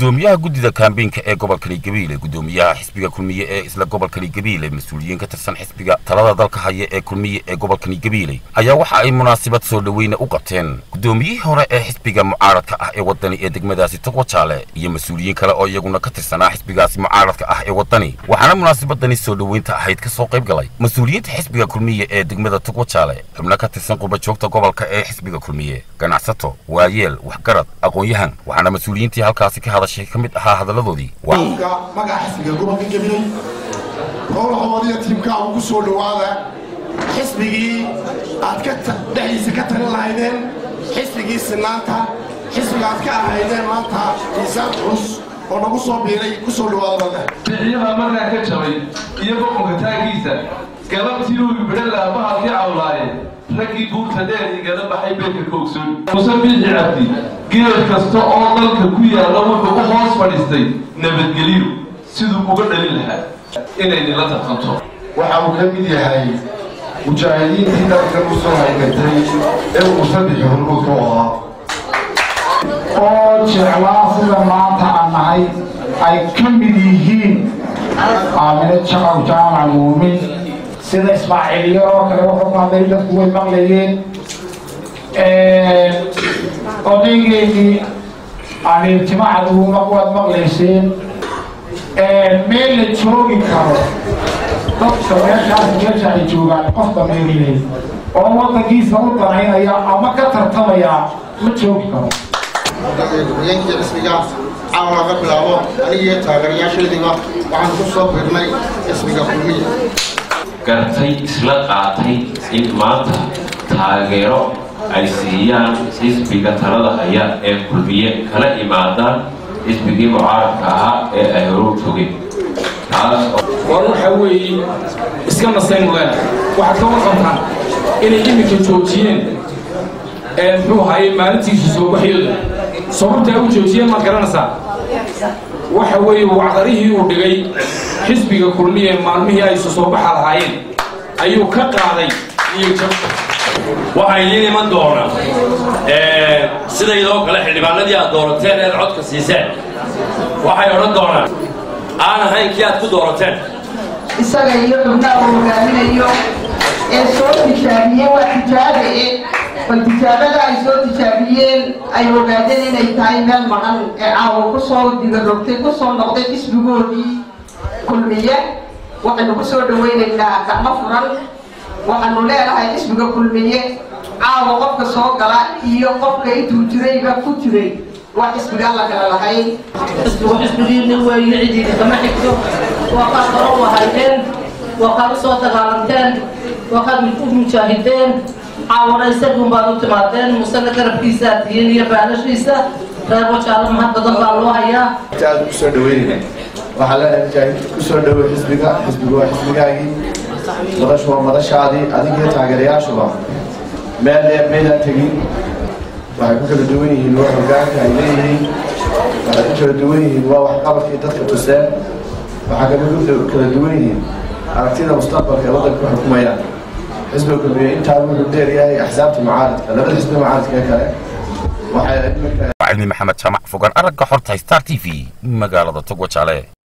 gudoomiyaha guddida kaambeynka ee gobolkani gabiile gudoomiyaha xisbiga kulmiye ee isla gobolkani gabiile mas-uuliyiin ka tirsan xisbiga talada dalka haya ee kulmiye ee gobolkani gabiile ayaa waxa ay munaasabad soo dhoweyna u qabteen gudoomiyihii hore ee xisbiga mucaaradka ah ee waddani ee degmadaasi togwajaale iyo mas-uuliyiin kale oo iyaguna ka tirsanaa xisbigaasi mucaaradka ah ee waddani waxaana munaasabadani soo dhoweynta ahayd ka soo qayb galay mas-uuliyiinta xisbiga kulmiye ee degmada togwajaale xubno ka tirsan qurbajoogta gobolka ee xisbiga kulmiye ganacsato waayeel waxgarad aqoon-yahan waxaana mas-uuliyiintii halkaasi ka hadashay ka mid ahaa hadalladoodii magaca xisbiga gobolka gabiley howlahoodiiyo tiimkaagu ku soo dhowaada xisbigii aad ka dhexdiisa ka talin lahaydeen xisbigii sinaanta xisbiga aad ka ahaydeen maanta miisaan culus oo nagu soo biiray ku soo dhowaada marka bixiyada markaa ka jabay iyo boqonka taagiisa galabtii uu bidhan lahaa bahalkii cawlaaye raggii buurta dheer igala baxay beerka koogsoon muse biixi cabdi geed kasta oo dalka ku yaalla wuxuu u hoos fadhiistay nabadgelyo siduu uga dhalin lahaa inaynila tartanto waxa uu ka mid yahay mujaahidiintii dalkan u soo haygatay ee uu saddex hormuudka u ahaa oo jeclaa sida maanta aan nahay ay ka mid yihiin aamine jaqaw jaamac muumin sida ismaaciiliyo oo kale wuxuu ku hadlay dadku way maqlayeen odaygeedii aniiltimacduuma waad maqlayseen meel la joogi karo dadka meeshaas meesha ay joogaan qof dameeriley oo waddankiisa u danaynaya ama ka tartamaya ma joogi karo gudoomiyankii xisbiga caawa laga bilaabo anigiiyo taageerayaashaydiiba waxaan ku soo birnay xisbiga kulmiya gartay isla qaatay in maanta taageero ay siiyaan xisbiga talada haya ee kulmiye kala imaadaan xisbigii mucaaradka ahaa ee ay horu togeen taas war waxa weeye iska nasayn leen waxaad ka warqabtaan inay iminka joojiyeen muxuu hayay maalintiisu soo baxyooda sababtaa u joojiyeen maad garanaysaa waxa weeye wacdarihii uu dhigay xisbiga kulmiye maalmihii ay isu soo baxa lahaayeen ayuu ka qaaday iyo jab waxaa idiin iman doona sidaydoo kale xildhibaanadii aad doorateen eed codka siiseen waxay odhan doonaan aan ahayn kii aad ku doorateen isaga iyo xubnaha uu hogaaminayo ee soo tijaabiyeen waa tijaabae bal tijaabada ay soo tijaabiyeen ay ogaadeen inay tahay meel maqan ee caawa kusoo digarogtay kusoo noqday xisbigoodii kulmiye waxaynu ku soo dhawaynaynaa gacmo furan waxaanu leenahay xisbiga kulmiye caawa qofka soo gala iyo qofka intuu jirayba ku jiray waa xisbigaan la kala lahayn xisbigu xisbigiina weeye cidiidi kama xigto waa qaad hore u ahaydeen waa qaad u soo dagaalanteen waa qaad u mujaahideen caawana isagun baad u timaadeen musana garabkiisaa tihiin iyo baalashiisa reer wajaalo mahad badan baa loo hayaa aad ku soo dhaweynayna waxaa leenahay mujaahid ku soo dhawow xisbiga xisbigu waa xisbigaagii madashu waa madashaadii adigiyo taageerayaashuba meel dheer maydaan tegin waxay ku kala duwan yihiin waa hogaanka ay leeyihiin waxay ku kala duwan yihiin waa waxqabadkii dadka tuseen waxaa kala kala duwan yihiin aragtida mustaqbalka ee waddanka ku xukumayaan xisbiga kulmiye intaa wuxuu dheeryahay axsaabta mucaaradka labada xisbi mucaaradka ee kale waxay cilmi maxamed jaamac fogaan aragga xorta star t v magaalada togwajaale